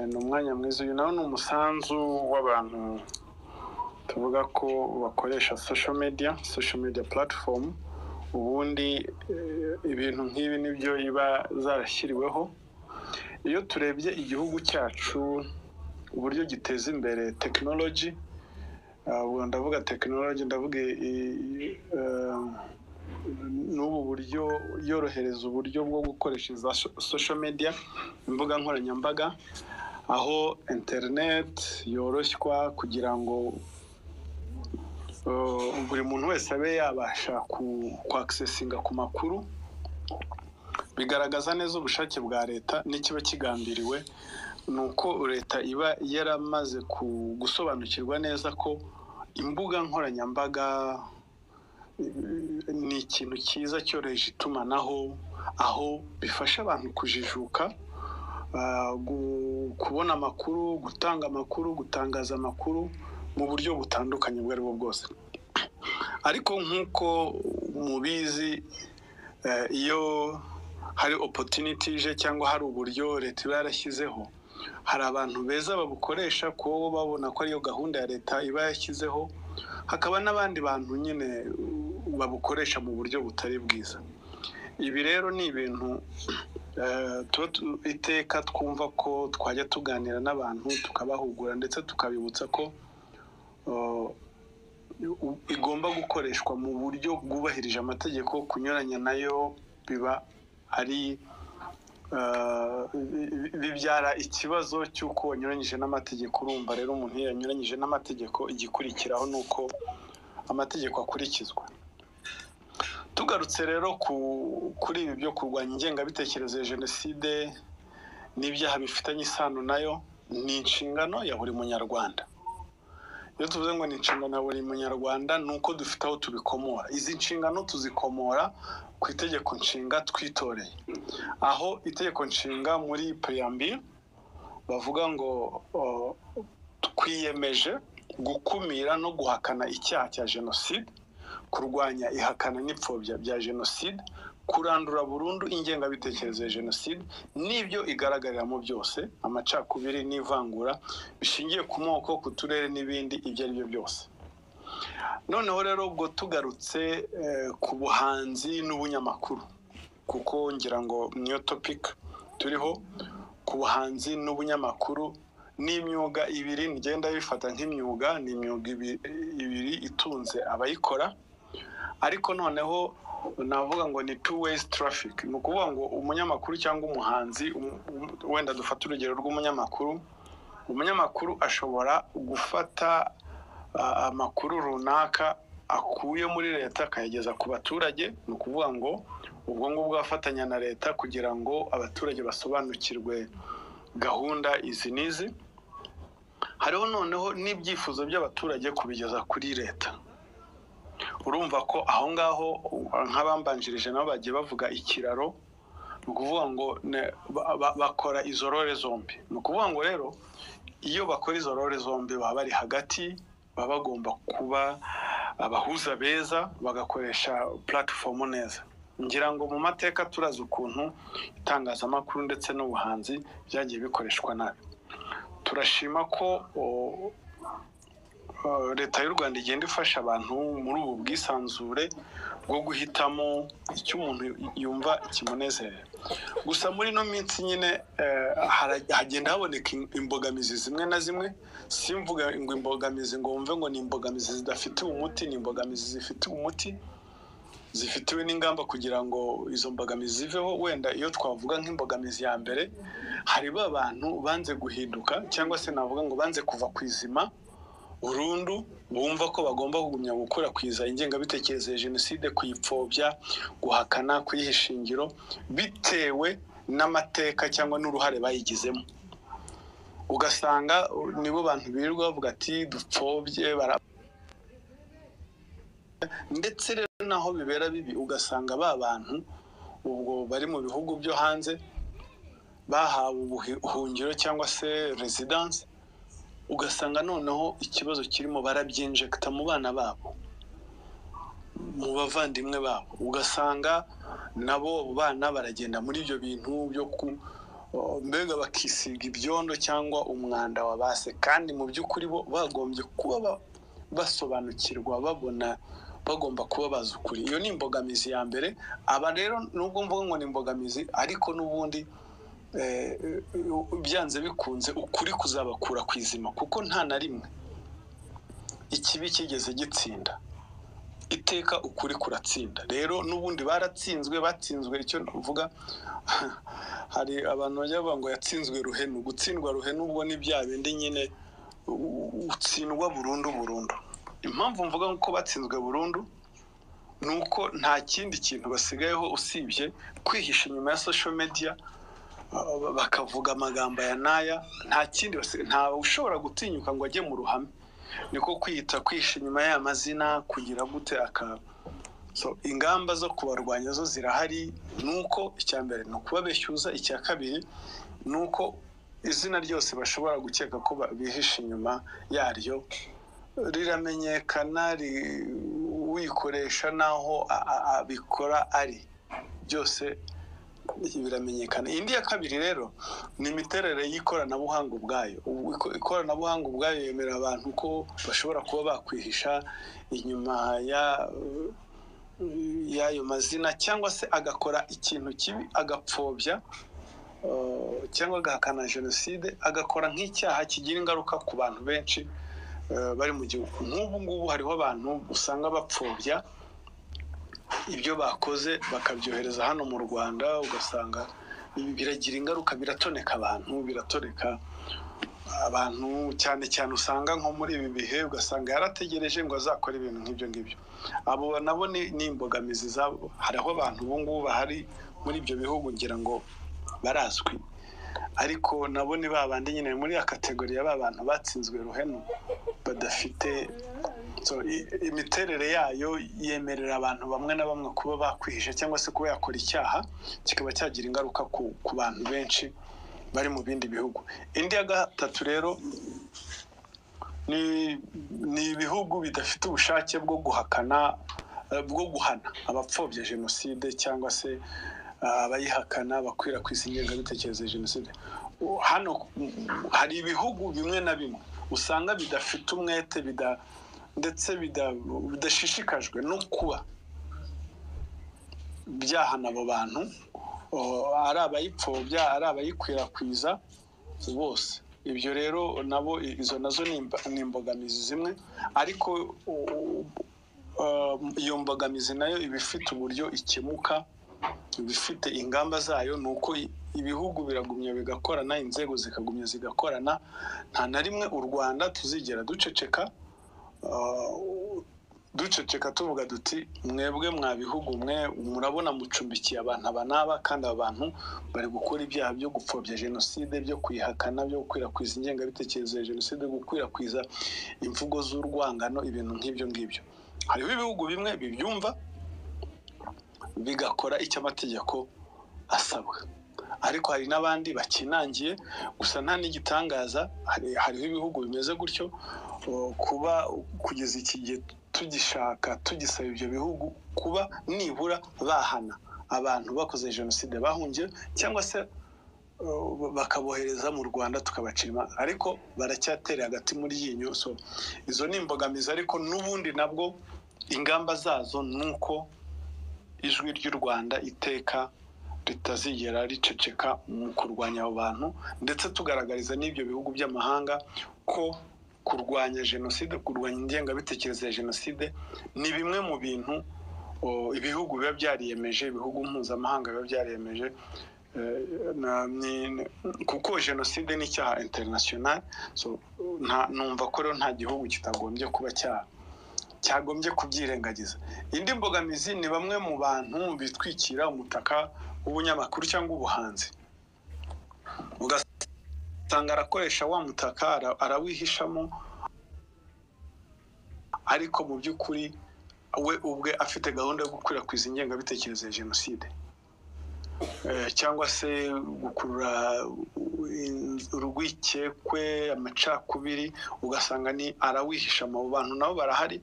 ni umwanya mwiza uyu nawe ni umusanzu w'abantu tuvuga ko bakoresha social media social media platform ubundi ibintu nk'ibi nibyo iba zarashyiriweho iyo turebye igihugu cyacu uburyo giteza imbere tekinoloji ubwo ndavuga tekinoloji ndavuga n'ubu buryo yorohereza uburyo bwo gukoresha za social media imbuga nkoranyambaga aho interineti yoroshywa kugira ngo buri muntu wese abe yabasha kwakisesinga ku makuru bigaragaza neza ubushake bwa leta n'ikiba kigambiriwe ni uko leta iba yaramaze gusobanukirwa neza ko imbuga nkoranyambaga ni ikintu cyiza cyoroheje itumanaho aho bifasha abantu kujijuka kubona amakuru gutanga amakuru gutangaza amakuru mu buryo butandukanye ubwo ari bwo bwose ariko nk'uko mubizi iyo hari opotuniti ije cyangwa hari uburyo leta iba yarashyizeho hari abantu beza babukoresha kuba babona ko ariyo gahunda ya leta iba yashyizeho hakaba n'abandi bantu nyine babukoresha mu buryo butari bwiza ibi rero ni ibintu iteka twumva ko twajya tuganira n'abantu tukabahugura ndetse tukabibutsa ko igomba gukoreshwa mu buryo bwubahirije amategeko kunyuranya nayo biba ari bibyara ikibazo cy'uko wanyuranyije n'amategeko urumva rero umuntu iyo yanyuranyije n'amategeko igikurikiraho ni uko amategeko akurikizwa tugarutse rero kuri ibi byo kurwanya ingengabitekerezo ya jenoside n'ibyaha bifitanye isano nayo ni inshingano ya buri munyarwanda iyo tuvuze ngo ni inshingano ya buri munyarwanda ni uko dufite aho tubikomora izi nshingano tuzikomora ku itegeko nshinga twitoreye aho itegeko nshinga muri periyambiri bavuga ngo twiyemeje gukumira no guhakana icyaha cya jenoside kurwanya ihakana n'ipfobya bya jenoside kurandura burundu ingengabitekerezo ya jenoside n'ibyo igaragariramo byose amacakubiri n'ivangura bishingiye ku moko ku turere n'ibindi ibyo ari byo byose noneho rero ubwo tugarutse ku buhanzi n'ubunyamakuru kuko ngira ngo niyo topika turiho ku buhanzi n'ubunyamakuru n'imyuga ibiri ngenda bifata nk'imyuga ni imyuga ibiri itunze abayikora ariko noneho navuga ngo ni two ways traffic ni ukuvuga ngo umunyamakuru cyangwa umuhanzi wenda dufata urugero rw'umunyamakuru umunyamakuru ashobora gufata amakuru runaka akuye muri leta akayageza ku baturage ni ukuvuga ngo ubwo ngubwo afatanya na leta kugira ngo abaturage basobanukirwe gahunda izi n'izi hariho noneho n'ibyifuzo by'abaturage kubigeza kuri leta urumva ko aho ngaho nk'abambanjirije nabo bagiye bavuga ikiraro ni ukuvuga ngo bakora izo rore zombi ni ukuvuga ngo rero iyo bakora izo rore zombi baba bari hagati baba bagomba kuba abahuza beza bagakoresha puratifomu neza ngira ngo mu mateka turazi ukuntu itangazamakuru ndetse n'ubuhanzi byagiye bikoreshwa nabi turashima ko leta y'u rwanda igenda ifasha abantu muri ubu bwisanzure bwo guhitamo icyo umuntu yumva kimunezerera gusa muri ino minsi nyine hagenda haboneka imbogamizi zimwe na zimwe simvuga ngo imbogamizi ngo wumve ngo ni imbogamizi zidafitiwe umuti ni imbogamizi zifitiwe umuti zifitiwe n'ingamba kugira ngo izo mbogamizi ziveho wenda iyo twavuga nk'imbogamizi ya mbere hari ba bantu banze guhinduka cyangwa se navuga ngo banze kuva ku izima burundu bumva ko bagomba kugumya gukwirakwiza ingengabitekerezo ya jenoside kuyipfobya guhakana kuyiha ishingiro bitewe n'amateka cyangwa n'uruhare bayigizemo ugasanga nibo bantu birirwa bavuga ati dupfobye ndetse rero naho bibera bibi ugasanga ba bantu ubwo bari mu bihugu byo hanze bahawe ubuhungiro cyangwa se rezidanse ugasanga noneho ikibazo kirimo barabyinjekita mu bana babo mu bavandimwe babo ugasanga nabo bana baragenda muri ibyo bintu byo mbega bakisiga ibyondo cyangwa umwanda wabase kandi mu by'ukuri bo bagombye kuba ba- basobanukirwa babona bagomba kuba bazi ukuri iyo ni imbogamizi ya mbere aba rero nubwo mvuga ngo ni imbogamizi ariko n'ubundi eh, byanze bikunze ukuri kuzabakura ku izima kuko nta na rimwe ikibi cyigeze gitsinda iteka ukuri kuratsinda rero n'ubundi baratsinzwe batsinzwe icyo mvuga hari abantu bajya bavuga ngo yatsinzwe ruhenu gutsindwa ruhenu ubwo ni bya bindi nyine u- utsindwa burundu burundu impamvu mvuga ko batsinzwe burundu ni uko nta kindi kintu basigayeho usibye kwihisha inyuma ya social media ba- bakavuga amagambo aya n'aya nta kindi basigaye nta ushobora gutinyuka ngo ajye mu ruhame niko kwita kwisha inyuma y'aya mazina kugira gute aka so ingamba zo kubarwanya zo zirahari ni uko icya mbere ni ukubabeshyuza icya kabiri ni uko izina ryose bashobora gukeka ko ba- bihishe inyuma yaryo riramenyekana ri- uyikoresha n'aho a- a- abikora ari byose biramenyekana indi ya kabiri rero ni imiterere y'ikoranabuhanga ubwayo Ubu iko- ikoranabuhanga ubwayo yemera abantu ko bashobora kuba bakwihisha inyuma ya- y'ayo mazina cyangwa se agakora ikintu kibi agapfobya eh, cyangwa agahakana jenoside agakora nk'icyaha kigira ingaruka ku bantu benshi eh, bari mu gihugu nk'ubu ngubu hariho abantu usanga bapfobya ibyo bakoze bakabyohereza hano mu rwanda ugasanga ibi biragira ingaruka biratoneka abantu biratoneka abantu cyane cyane usanga nko muri ibi bihe ugasanga yarategereje ngo azakore ibintu nk'ibyo ngibyo abo nabo ni ni imbogamizi zabo hariho abantu ubu ngubu bahari muri ibyo bihugu ngira ngo barazwi ariko nabo ni ba bandi nyine muri ya kategori ya ba bantu batsinzwe ruhenu badafite so, i- imiterere yayo yemerera abantu bamwe na bamwe kuba bakwihisha cyangwa se kuba yakora icyaha kikaba cyagira ingaruka ku, ku bantu benshi bari mu bindi bihugu indi ya gatatu rero ni, ni ibihugu bidafite ubushake bwo guhakana eh, bwo guhana abapfobya jenoside cyangwa se eh, abayihakana bakwirakwiza ingengabitekerezo ya jenoside U- hano mm, hari ibihugu bimwe na bimwe usanga bidafite umwete bida ndetse bida- bidashishikajwe no kuba byahana abo bantu o- ari abayipfobya ari abayikwirakwiza bose ibyo rero nabo i- izo nazo ni imba- ni imbogamizi zimwe ariko o- o- o- iyo mbogamizi nayo iba ifite uburyo ikemuka iba ifite ingamba zayo ni uko i- ibihugu biragumya bigakorana inzego zikagumya zigakorana nta na rimwe u rwanda tuzigera duceceka Uh, duceceka tuvuga duti mwebwe mwa bihugu mwe murabona mucumbikiye abantu aba n'aba kandi aba bantu bari gukora ibyaha byo gupfobya jenoside byo kwihakana byo gukwirakwiza ingengabitekerezo ya jenoside gukwirakwiza imvugo z'urwangano ibintu nk'ibyo ngibyo hariho ibihugu bimwe bibyumva bigakora icyo amategeko asabwa ariko hari n'abandi bakinangiye gusa nta n'igitangaza hari- hariho ibihugu bimeze gutyo o, kuba kugeza iki gihe tugishaka tugisaba ibyo bihugu kuba nibura bahana abantu bakoze jenoside bahungiye cyangwa se o, bakabohereza mu rwanda tukabacima ariko baracyatera hagati muri iyi nyo so izo ni imbogamizi ariko n'ubundi nabwo ingamba zazo ni uko ijwi ry'u rwanda iteka ritazigera riceceka mu kurwanya abo bantu ndetse tugaragariza n'ibyo bihugu by'amahanga ko kurwanya jenoside kurwanya ingengabitekerezo ya jenoside ni bimwe mu bintu o, ibihugu biba byariyemeje ibihugu mpuzamahanga biba byariyemeje eh, na- ni- ni- kuko jenoside ni icyaha international so, nta- numva ko rero nta gihugu kitagombye kuba cya- cyagombye kubyirengagiza indi mbogamizi ni bamwe mu bantu bitwikira umutaka w'ubunyamakuru cyangwa ubuhanzi ugasanga arakoresha wa mutaka ara- arawihishamo ariko mu by'ukuri we ubwe afite gahunda yo gukwirakwiza ingengabitekerezo ya jenoside Eh, cyangwa se gukurura in- urwikekwe amacakubiri ugasanga ni arawihisha mu bantu nabo barahari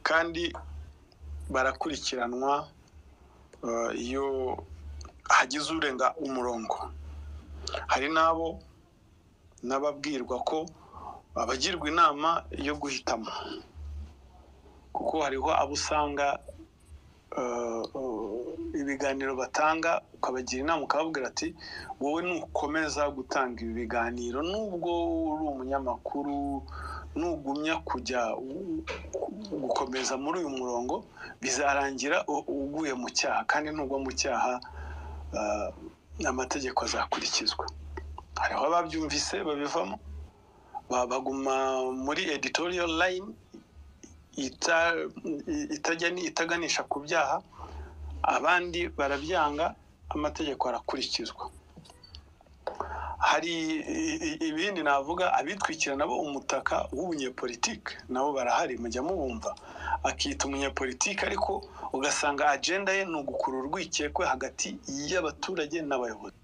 kandi barakurikiranwa eh, iyo hagize urenga umurongo hari n'abo n'ababwirwa ko babagirwa inama yo guhitamo kuko hariho abo usanga ibiganiro batanga ukabagira inama ukababwira ati wowe nukomeza gutanga ibi biganiro nubwo uri umunyamakuru nugumya kujya gukomeza muri uyu murongo bizarangira uguye mu cyaha kandi nugwa mu cyaha amategeko azakurikizwa hariho ababyumvise babivamo baguma muri editoriyo layini itaganisha ku byaha abandi barabyanga amategeko arakurikizwa hari ibindi navuga abitwikira nabo umutaka w'umunyepolitike nabo barahari mujya mubumva akita umunyepolitike ariko ugasanga agenda ye ni ugukura urwikekwe hagati y'abaturage n'abayobozi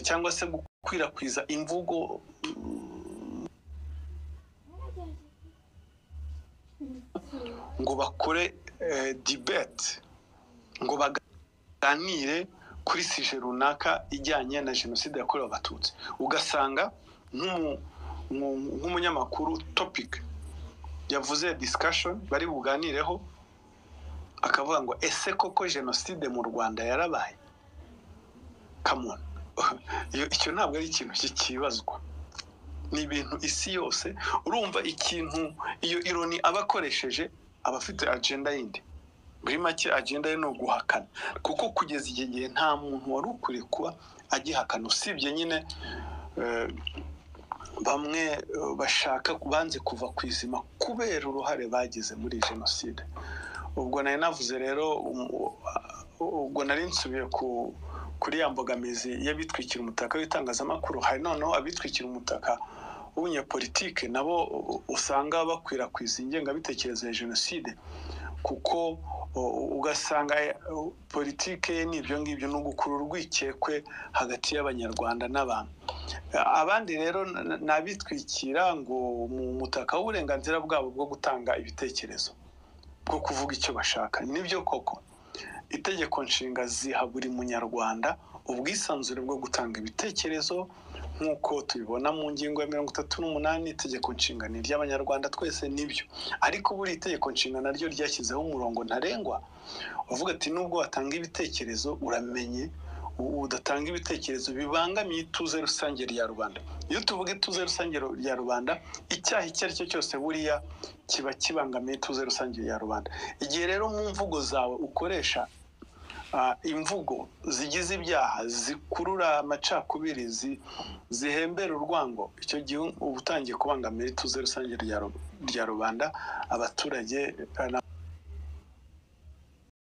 cyangwa se gukwirakwiza imvugo ngo bakore dibete ngo baganire kuri sije runaka ijyanye na jenoside yakorewe abatutsi ugasanga nk'umunyamakuru topike yavuze disikashoni bari buganireho akavuga ngo ese koko jenoside mu rwanda yarabaye kamuna icyo ntabwo ari ikintu kikibazwa ni ibintu isi yose urumva ikintu iyo ironi aba akoresheje aba afite agenda yindi muri make agenda ye ni uguhakana kuko kugeza iki gihe nta muntu wari ukwiye kuba agihakana usibye nyine bamwe bashaka banze kuva ku izima kubera uruhare bagize muri jenoside ubwo nari navuze rero ubwo nari nsubiye ku kuri ya mbogamizi y'abitwikira umutaka w'itangazamakuru hari noneho abitwikira umutaka w'umunyepolitike nabo usanga bakwirakwiza ingengabitekerezo ya jenoside kuko ugasanga politike ye n'ibyo ngibyo ni ugukura urwikekwe hagati y'abanyarwanda n'abantu abandi rero ni abitwikira ngo mu mutaka w'uburenganzira bwabo bwo gutanga ibitekerezo bwo kuvuga icyo bashaka nibyo koko itegeko nshinga ziha buri munyarwanda ubwisanzure bwo gutanga ibitekerezo nk'uko tubibona mu ngingo ya mirongo itatu n'umunani itegeko nshinga ni iry'abanyarwanda twese nibyo ariko buri itegeko nshinga naryo ryashyizeho umurongo ntarengwa uvuga ati nubwo watanga ibitekerezo uramenye udatanga ibitekerezo bibangamiye ituze rusange rya rubanda iyo tuvuga ituze rusange rya rubanda icyaha icyo ari cyo cyose buriya kiba kibangamiye ituze rusange rya rubanda igihe rero mu mvugo zawe ukoresha imvugo zigize ibyaha zikurura amacakubiri zihembera urwango icyo gihe uba utangiye kubangamira ituze rusange rya rubanda abaturage